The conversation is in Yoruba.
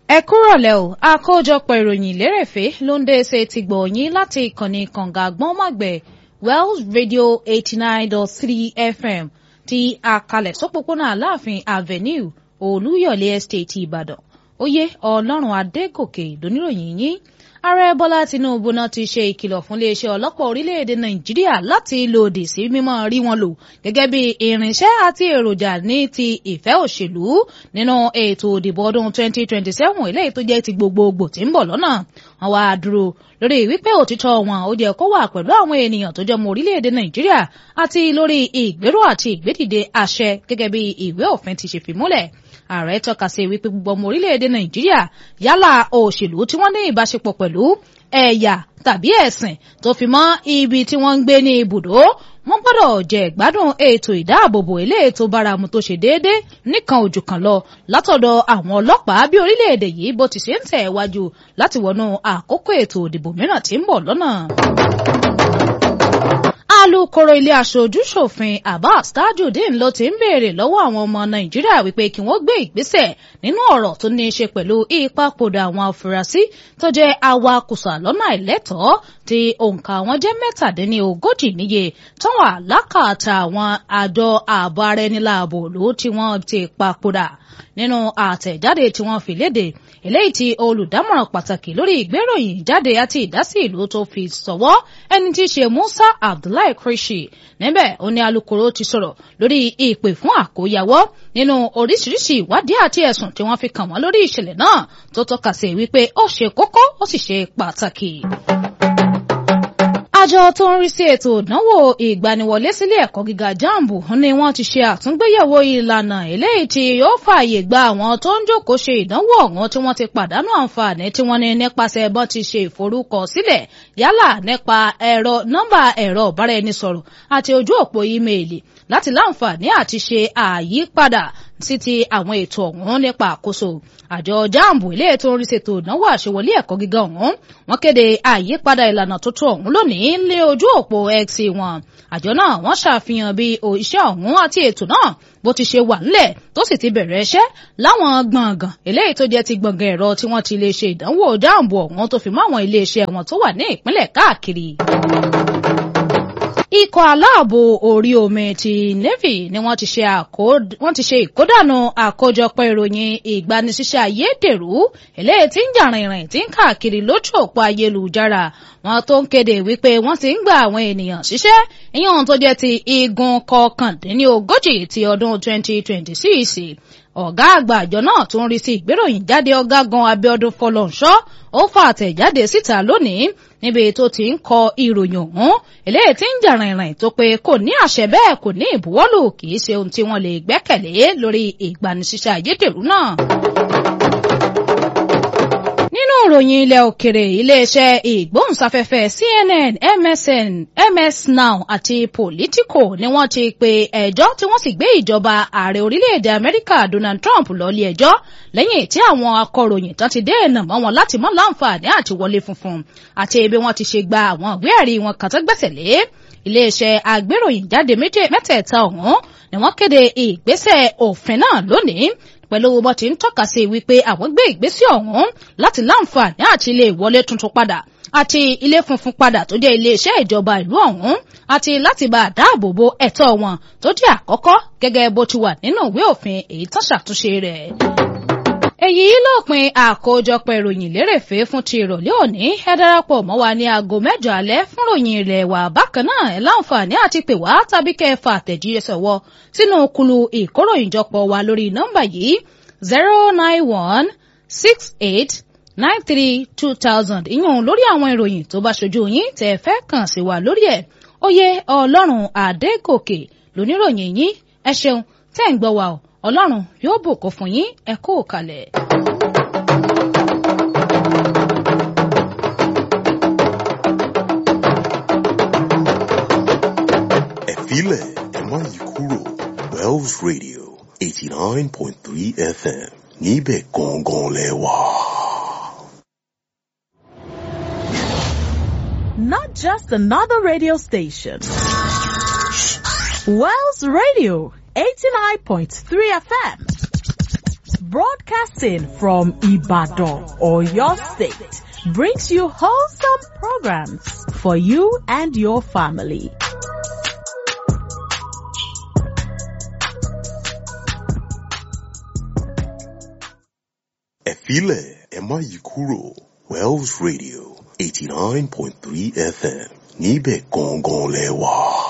ẹ kúrọ̀lẹ́ o àkójọpọ̀ ìròyìn lérèfé ló ń dé ṣe ti gbọ̀ yín láti ìkànnì kànga àgbọ̀nmọ̀gbẹ̀ Wells Radio eighty nine dot three FM ti àkàlẹ̀ sọ́pọ̀pọ̀nà Aláàfin Avenue Olúyọ̀lé Estate Ìbàdàn oyè Ọlọ́run Adégòkè lóníròyìn yín ààrẹ bọ́lá tinubu náà ti ṣe ìkìlọ̀ fún iléeṣẹ́ ọlọ́pàá orílẹ̀-èdè nàìjíríà láti lòdì sí mímọ́ rí wọn lò gẹ́gẹ́ bí irinṣẹ́ àti èròjà ní ti ìfẹ́ òṣèlú nínú ètò ìdìbò ọdún 2027 eléyìí tó jẹ́ ti gbogbogbò tí ń bọ̀ lọ́nà wọn wá dúró lórí wípé òtítọ́ wọn ó jẹ́ kó wà pẹ̀lú àwọn ènìyàn tó jẹ́ mọ́ orílẹ̀-èdè nàìjíríà àti lórí ìgbéró àti ìgbédìde àṣẹ gẹ́gẹ́ bí ìwé òfin ti ṣe fi múlẹ̀ ààrẹ tọ́ka sí wípé gbogbo ọmọ orílẹ̀-èdè nàìjíríà yálà òṣèlú tí wọ́n ní ìbáṣepọ̀ pẹ̀lú ẹ̀yà tàbí ẹ̀sìn tó fi mọ́ ibi tí wọ́n ń gbé ní ibùdó wọ́n gbọ́dọ̀ jẹ ìgbádùn ètò ìdáàbòbò eléyìí tó báramu tó ṣe déédéé nìkan ojú kan lọ látọ̀dọ̀ àwọn ọlọ́pàá bí orílẹ̀-èdè yìí bó ti ṣe ń tẹ̀ wájú láti wọnú àkókò ètò ìdìbò mìíràn tí ń bọ̀ lọ́nà alukoro ilé aṣojú-ṣòfin Abbas Tajudeen ló ti ń béèrè lọ́wọ́ àwọn ọmọ Nàìjíríà wípé kí wọ́n gbé ìgbésẹ̀ nínú ọ̀rọ̀ tó ní í ṣe pẹ̀lú ìpapòdà àwọn afurasí tó jẹ́ awakùsà lọ́nà àìlẹ́tọ̀ọ́ tí òǹkà wọn jẹ́ mẹ́tàdínlógójì níye tó wà lákàtà àwọn àjọ ààbò ara ẹni láàbò ló tí wọ́n ti papòdà nínú àtẹ̀jáde tí wọ́n fi léde eléyìí tí olùdámọ̀ràn pàtàkì lórí ìgbéròyìn jáde àti ìdásí ìlú tó fi sọ̀wọ́ ẹni tí í ṣe Musa Abdullahi Krishi níbẹ̀ ó ní alukoro ti sọ̀rọ̀ lórí ìpè fún àkóyawọ́ nínú oríṣiríṣi ìwádìí àti ẹ̀sùn tí wọ́n fi kàn wọ́n lórí ìṣẹ̀lẹ̀ náà tó tọ́ka sí wípé ó ṣe kókó ó sì ṣe pàtàkì àjọ tó ń rí sí ètò ìdánwò ìgbaniwọlé sílé ẹ̀kọ́ gíga jambu ni wọ́n ti ṣe àtúngbéyẹ̀wò ìlànà eléyìí tí yóò fààyè gba àwọn tó ń jókòó ṣe ìdánwò ọ̀hún tí wọ́n ti pàdánù àǹfààní tí wọ́n ní nípasẹ̀ bọ́n ti ṣe ìforúkọsílẹ̀ yálà nípa ẹ̀rọ nọ́mbà ẹ̀rọ ìbáraẹnisọ̀rọ̀ àti ojú òpó ímeèlì láti láǹfààní àti ṣe àyípadà sí ti àwọn ètò ọ̀hún nípa àkóso àjọ jambu ilé ètò orí ṣètò ìdánwò àṣewọlé ẹ̀kọ́ gíga ọ̀hún wọ́n kéde àyípadà ìlànà tuntun ọ̀hún lónìí lé ojú òpó x wọn àjọ náà wọ́n ṣàfihàn bí iṣẹ́ ọ̀hún àti ètò náà bó ti ṣe wà nílẹ̀ tó sì ti bẹ̀rẹ̀ iṣẹ́ láwọn gbọ̀ngàn eléyìí tó jẹ́ ti gbọ̀ngàn ẹ̀rọ tí wọ́n ti lè ṣe ìdánwò jambu ọ̀hún tó fi mọ́ àwọn iléeṣẹ́ wọn tó wà ní ìpínlẹ̀ káàkiri ikọ̀ aláàbò orí omi ti navy ni wọ́n ti ṣe ìkódànù àkójọpọ̀ ìròyìn ìgbanisíṣẹ́ ayédèrú eléyìí tí ń jà rìnrìn tí ń káàkiri lójú òpó ayélujára wọn tó ń kéde wípé wọ́n ti ń gba àwọn ènìyàn ṣiṣẹ́ ìyẹn tó jẹ́ ti igun kọkàndínlógójì ti ọdún 2026 ọ̀gá àgbà àjọ náà tó ń rí sí ìgbéròyìn jáde ọ̀gágun Abíọ́dún Fọlọ́nṣọ́ ó fa àtẹ̀jáde síta lónìí níbi tó ti ń kọ ìròyìn ọ̀hún eléyìí tí ń jà rìnrìn tó pé kò ní àṣẹ bẹ́ẹ̀ kò ní ìbuwọ́lù kì í ṣe ohun tí wọ́n lè gbẹ́kẹ̀lé lórí ìgbanisíṣẹ́ ayédèrú náà nínú ìròyìn ilẹ̀ òkèrè iléeṣẹ́ ìgbóhùnsáfẹ́fẹ́ CNN MSN MS Now àti Politico ni wọ́n ti pe ẹjọ́ tí wọ́n sì gbé ìjọba ààrẹ orílẹ̀-èdè Amẹ́ríkà Donald Trump lọ́lé ẹjọ́ lẹ́yìn tí àwọn akọ̀ròyìn tán ti dènà mọ́ wọn láti mọ́ láǹfààní àti wọlé funfun àti bí wọ́n ti ṣe gba àwọn ìwé ẹ̀rí wọn kàn tó gbẹ̀sẹ̀ lé iléeṣẹ́ agbéròyìn jáde mẹ́tẹ̀ẹ̀ta ọ̀hún ni wọ́n kéde ìgbésẹ̀ òfin náà lónìí pẹ̀lú bó ti ń tọ́ka sí wípé àwọn gbé ìgbésẹ̀ ọ̀hún láti láǹfààní àti ilé ìwọlé tuntun padà àti ilé funfun padà tó jẹ́ iléeṣẹ́ ìjọba ìlú ọ̀hún àti láti bá a dáàbò bo ẹ̀tọ́ wọn tó jẹ́ àkọ́kọ́ gẹ́gẹ́ bó ti wà nínú ìwé òfin èyí tó ṣàtúnṣe rẹ̀ èyí lópin àkójọpọ̀ ìròyìn lérèfé fún ti ìrọ̀lẹ́ òní ẹ darapọ̀ mọ́ wa ní aago mẹ́jọ alẹ́ fún ròyìn ilẹ̀ wa bákan náà ẹ láǹfààní àti pè wá tàbí kẹfà àtẹ̀jíṣẹ́ wọ sínú kulu ìkóròyìnjọpọ̀ wa lórí nọ́mbà yìí zero nine one six eight nine three two thousand ìyún lórí àwọn ìròyìn tó bá ṣojú yín tẹ́ fẹ́ kàn sí wa lórí ẹ̀ oyè ọlọ́run adégòkè lóníròyìn yín ẹ ṣeun tẹ́ ń gbọ́ wa o ọlọ́run yóò bùkún fún yín ẹ kó o kalẹ̀. ẹ filẹ̀ ẹ má yí kúrò Wells Radio eighty nine point three FM níbẹ̀ gangan lẹ wà. Not just another radio station. Wells Radio 89.3 FM broadcasting from Ibadan or your state brings you wholesome programs for you and your family. ẹ filẹ̀ ẹ má yí kúrò Wells Radio eighty nine point three FM níbẹ̀ gangan lẹ wà.